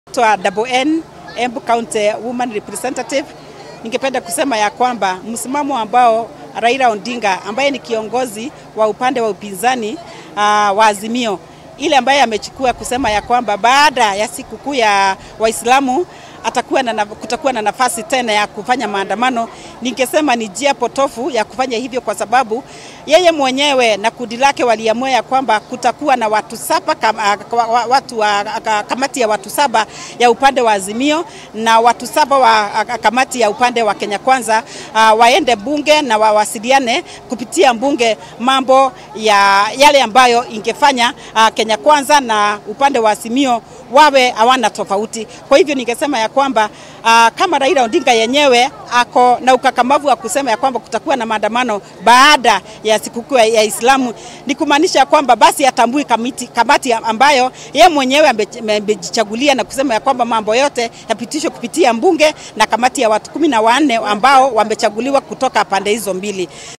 Naitwa Double N, Embu County Woman Representative. Ningependa kusema ya kwamba msimamo ambao Raila Odinga ambaye ni kiongozi wa upande wa upinzani uh, wa Azimio ile ambaye amechukua kusema ya kwamba baada ya sikukuu ya Waislamu atakuwa na, kutakuwa na nafasi tena ya kufanya maandamano. Ningesema ni njia potofu ya kufanya hivyo, kwa sababu yeye mwenyewe na kundi lake waliamua ya kwamba kutakuwa na watu saba kam, watu wa kamati ya watu saba ya upande wa Azimio na watu saba wa kamati ya upande wa Kenya Kwanza uh, waende bunge na wawasiliane kupitia bunge mambo ya yale ambayo ingefanya uh, Kenya Kwanza na upande wa Azimio wawe hawana tofauti. Kwa hivyo ningesema ya kwamba uh, kama Raila Odinga yenyewe ako na ukakamavu wa kusema ya kwamba kutakuwa na maandamano baada ya sikukuu ya Islamu, ni kumaanisha kwamba basi atambui kamiti, kamati ambayo yeye mwenyewe amejichagulia na kusema ya kwamba mambo yote yapitishwe kupitia mbunge na kamati ya watu kumi na wanne ambao wamechaguliwa kutoka pande hizo mbili.